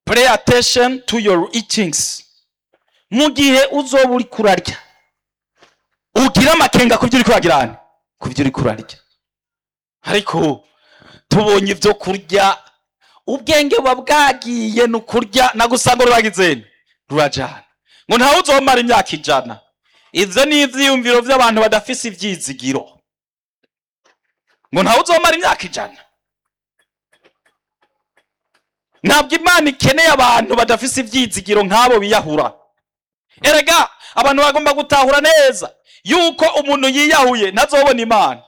pay attention to your eatings mu gihe uzoba uri kurarya ugira amakenga ku byo uri kuragirana ku byo uri kurarya ariko tubonye ibyo kurya ubwenge buba bwagiye ni ukurya nagusanga ruragizeni rurajana ngo ntawe uzomara imyaka ijana ivyo ni ivyiyumviro vy'abantu badafise ivyizigiro ngo ntawe uzomara imyaka ijana ntabwo imana ikeneye abantu badafise ivyizigiro nk'abo biyahura erega abantu bagomba gutahura neza yuko umuntu yiyahuye ntazobona imana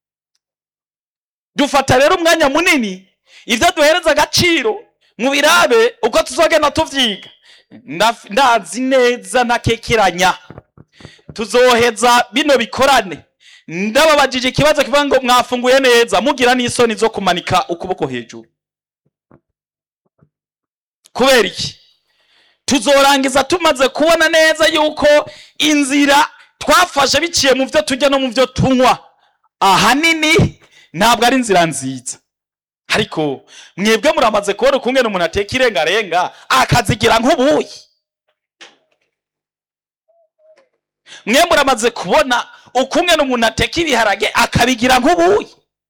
dufata rero umwanya munini ivyo duhereza agaciro mu birabe uko tuzogenda tuvyiga Ndaf- ndazi neza ntakekeranya tuzoheza bino bikorane ndababajije ikibazo kivuga ngo mwafunguye neza mugira n'isoni zo kumanika ukuboko hejuru kubera iki tuzorangiza tumaze kubona neza yuko inzira twafashe biciye mu byo turya no mu byo tunywa ahanini ntabwo ari inzira nziza ariko mwebwe muramaze kubona ukungene umuntu ateka irengarenga akazigira nk'ubuyi mwe muramaze kubona ukungene umuntu ateka ibiharage akabigira nk'ubuyi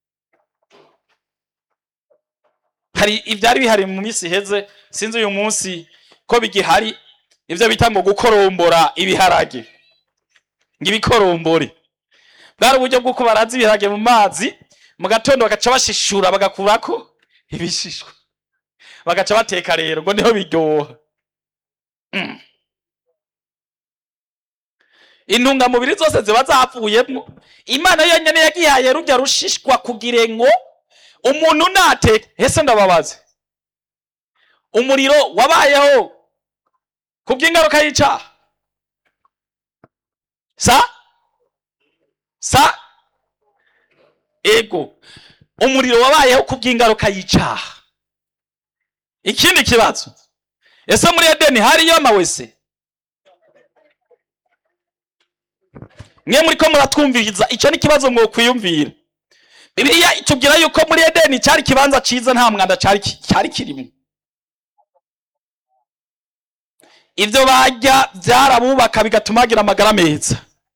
hari ibyari bihari mu minsi iheze sinzi uyu munsi ko bigihari ibyo bita ngo gukorombora ibiharage ngo ibikorombore bwari uburyo bw'uko baraza ibiharage mu mazi mu gatondo bagaca bashishura bagakurako ibishishwa bagaca bateka rero ngo niho biryoha Mm. intungamubiri zose ziba zapfuyemo imana yonyine yagihaye rujya rushishwa kugira ngo umuntu nateke ese ndababaze umuriro wabayeho ku bw'ingaruka y'icyaha sa sa ego umuriro wabayeho ku bw'ingaruka y'icyaha ikindi kibazo ese muri edeni hariyo amawese mwe muri ko muratwumviriza icyo ni ikibazo mwokwiyumvira bibiliya itubwira yuko muri edeni cyari ikibanza cyiza nta mwanda cyari ki- cyari kirimo ibyo barya byarabubaka bigatuma bagira amagara meza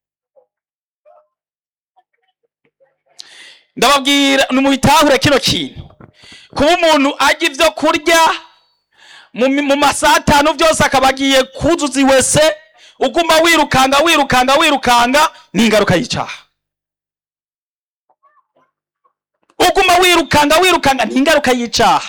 ndababwira nimubitahure kino kintu kuba umuntu arya ibyo kurya mu mi- mu masaha atanu byose akaba agiye kuzuza iwese uguma wirukanga wirukanga wirukanga ni ingaruka y'icyaha uguma wirukanga wirukanga ni ingaruka y'icyaha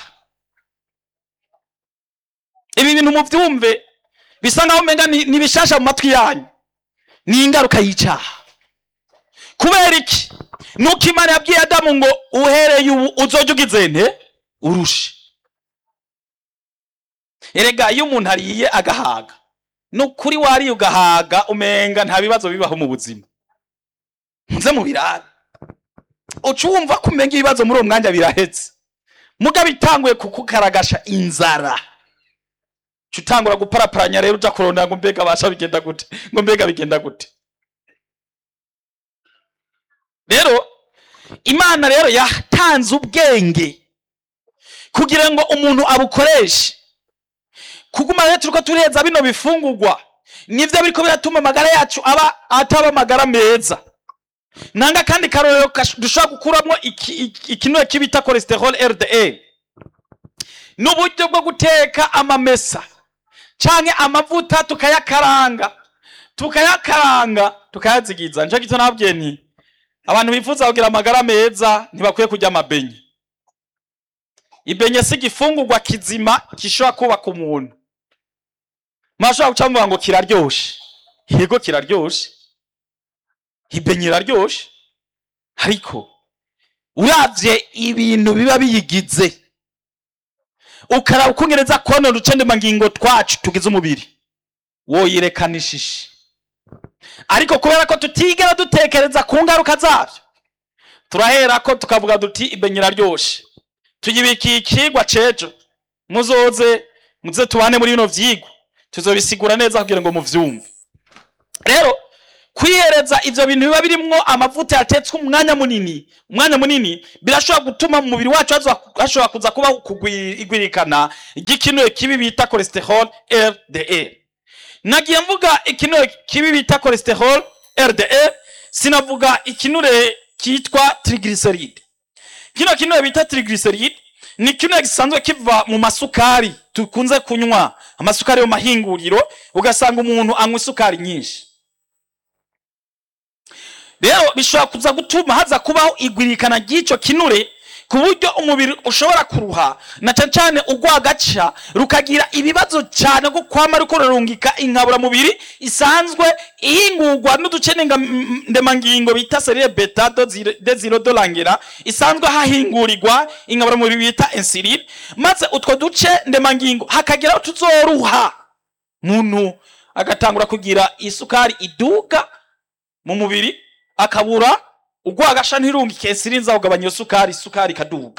ibi bintu mubyumve bisa nkaho umenga ni ni bishasha mu matwi yanyu ni ingaruka y'icyaha kubera iki nuko imana yabwiye adamu ngo uhereye ubu uzojya ugize nte urushe erega iyo umuntu ariye agahaga ni ukuri wariye ugahaga umenga nta bibazo bibaho mu buzima muze mu birabe uca wumva ko umenga ibibazo muri uwo mwanya birahetse mugabo itanguye kukukaragasha inzara uca utangura guparaparanya rero uja kurondera ngo mbega basha bigenda gute ngo mbega bigenda gute rero imana rero yatanze ubwenge kugira ngo umuntu abukoreshe kuguma rero turiko tureza bino bifungurwa nivyo biriko biratuma amagara yacu aba ataba amagara meza nanga kandi karorero kash- dushobora gukuramo iki- iki- ikinure kibita cholesterol LDL n'uburyo bwo guteka amamesa canke amavuta tukayakaranga tukayakaranga tukayazigiza nico gito nabwiye nti abantu bifuza kugira amagara meza ntibakwiye kurya amabenye ibenye si igifungurwa kizima gishobora kubaka umuntu mwashobora guca muvuga ngo kiraryoshe yego kiraryoshe ibenye iraryoshe ariko uravye ibintu biba biyigize ukaraba ukungereza konona uducendemangingo twacu tugize umubiri woyirekana ishishi ariko kubera ko tutigera dutekereza ku ngaruka zabyo turahera ko tukavuga duti ibenye iraryoshe tuyibikiye ikigwa cejo muzoze muze tubane muri bino vyigwa tuzobisigura neza kugira ngo muvyumve rero kwihereza ivyo bintu biba birimwo amavuta yatetswe umwanya munini umwanya munini birashobora gutuma mu mubiri wacu haza- hashobora kuza kuba kugwi- igwirikana ry'ikinure kibi bita cholesterol LDL nagiye mvuga ikinure kibi bita cholesterol LDL sinavuga ikinure kitwa triglyceride kino kinure bita triglyceride ni kinure gisanzwe kiva mu masukari tukunze kunywa amasukari yo mahinguriro ugasanga umuntu anywa isukari nyinshi rero bishobora kuza gutuma haza kubaho igwirikana ry'ico kinure ku buryo umubiri ushobora kuruha na cane cane urwagaca rukagira ibibazo cane ko kwama ruko rurungika inkaburamubiri isanzwe ihingurwa n'uduce nenga- m- ndemangingo bita serire beta desirodolangera isanzwe hahingurirwa inkaburamubiri bita insuline maze utwo duce ndemangingo hakageraho tuzoruha muntu agatangura kugira isukari iduga mu mubiri akabura urwagasha ntirungike insuline kugabanya iyo sukari isukari ikaduga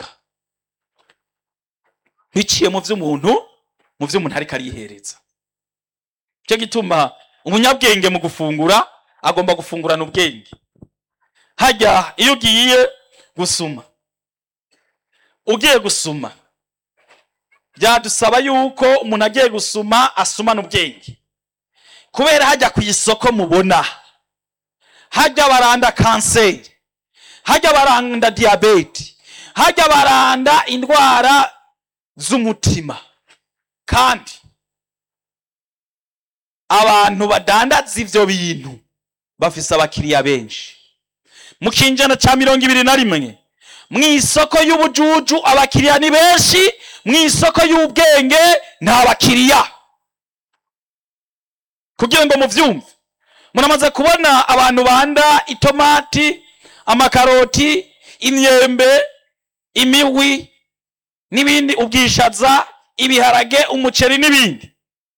biciye mu vy'umuntu mu vy'umuntu ariko arihereza cyo gituma umunyabwenge mu gufungura agomba gufungurana ubwenge hajya iyo ugiye gusuma ugiye gusuma byadusaba yuko umuntu agiye gusuma asumana ubwenge kubera hajya ku isoko mubona hajya baranda kanseri hajya baranda diyabete hajya baranda indwara z'umutima kandi abantu badandaza ivyo bintu bafise abakiriya benshi mu kinjana ca mirongo ibiri na rimwe mu isoko y'ubujuju abakiriya ni benshi mu isoko y'ubwenge nta bakiriya kugira ngo muvyumve muramaze kubona abantu banda itomati amakaroti imyembe imihwi n'ibindi ubwishaza ibiharage umuceri n'ibindi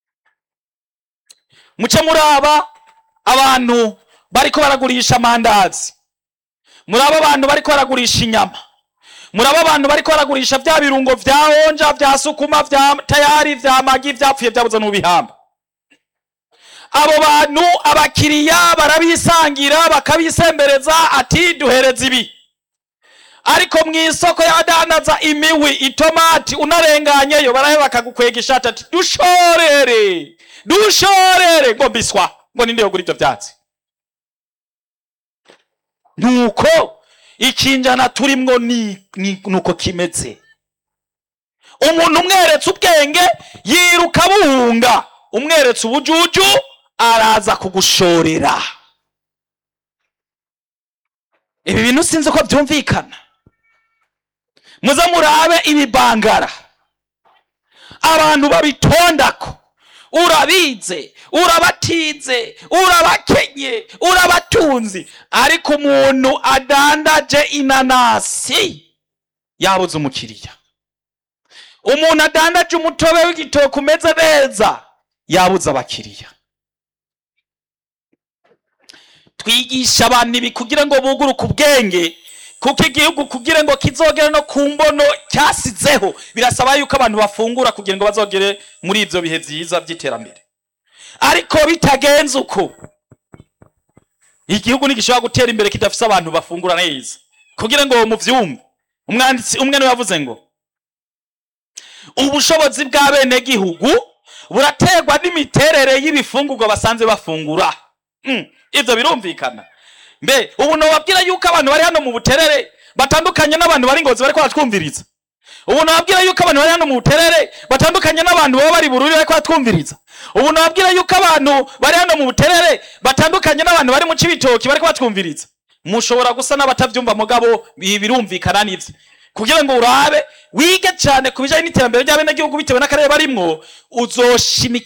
muce muraba abantu bariko baragurisha amandazi muraba abantu bariko baragurisha inyama muraba abantu bariko baragurisha vya birungo vya onja vya sukuma vya tayari vya magi vyapfuye vyabuze n'ubihamba abo bantu abakiriya barabisangira bakabisembereza ati duhereza ibi ariko mu isoko y'abadandaza imiwi itomati unarenganyeyo baraheba bakagukwega ishati ati dushorere dushorere ngo biswa ngo ninde yogura ivyo vyatsi nuko ikinjana turimwo ni, ni, nuko kimeze umuntu umweretse ubwenge yiruka buhunga umweretse ubujuju araza kugushorera ibi bintu sinzi ko byumvikana muze murabe ibibangara abantu babitondako urabize urabatize urabakenye urabatunzi ariko umuntu adandaje inanasi yabuze umukiriya umuntu adandaje umutobe w'igitoki umeze neza yabuze abakiriya twigisha abantu ibi kugira ngo buguruke ubwenge kuko igihugu kugira ngo kizogere no ku mbono cyasizeho birasaba yuko abantu bafungura kugira ngo bazogere muri ibyo bihe byiza by'iterambere ariko bitagenze uko igihugu ntigishobora gutera imbere kidafise abantu bafungura neza kugira ngo muvyumve umwanditsi umwe niwe yavuze ngo ubushobozi bw'abenegihugu buraterwa n'imiterere y'ibifungurwa basanze bafungura Mm, ivyo birumvikana mbe ubu nobabwira yuko abantu bari hano mu buterere batandukanye n'abantu bari ngozi bariko baratwumviriza ubu nobabwira yuko abantu bari hano mu buterere batandukanye n'abantu baba bari bururi bariko baratwumviriza ubu nobabwira yuko abantu bari hano mu buterere batandukanye n'abantu bari mu cibitoki bariko batwumviriza mushobora gusa n'abatavyumva mugabo ibi birumvikana n'ivyo kugira ngo urabe wige cyane ku bijanye n'iterambere ry'abenegihugu bitewe n'akarere barimwo uzoshimika